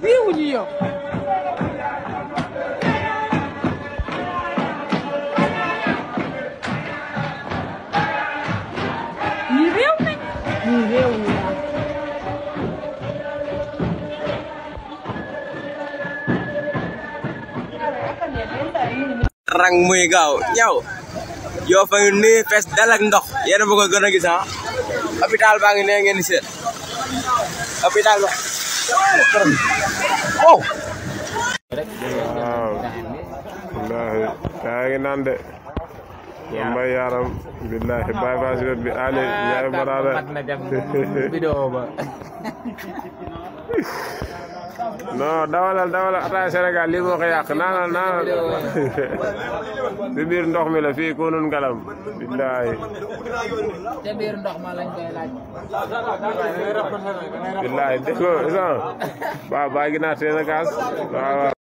réewuñu yow ñii réew nañ ñii réewuñu yow rang muy gaaw ñaw yoo fa ngi nii fees dal ak ndox yéen a bëgg a gën a gis ah hôpital baa ngi nee ngeen di seet hôpital ba wow waaw wallahi yaa ngi naan de man may yaram billahi Baye Fass wet bi Ali Ndiaye Barada vidéo ba non dawalal dawalal ataaya Sénégal lii moo ko yàq naanal naanal si biir ndox mi la fii kunun ngalam billahi te biir ndox ma lañ koy laaj billahi dégg nga waaw baa gi naa teen a gaas waaw waaw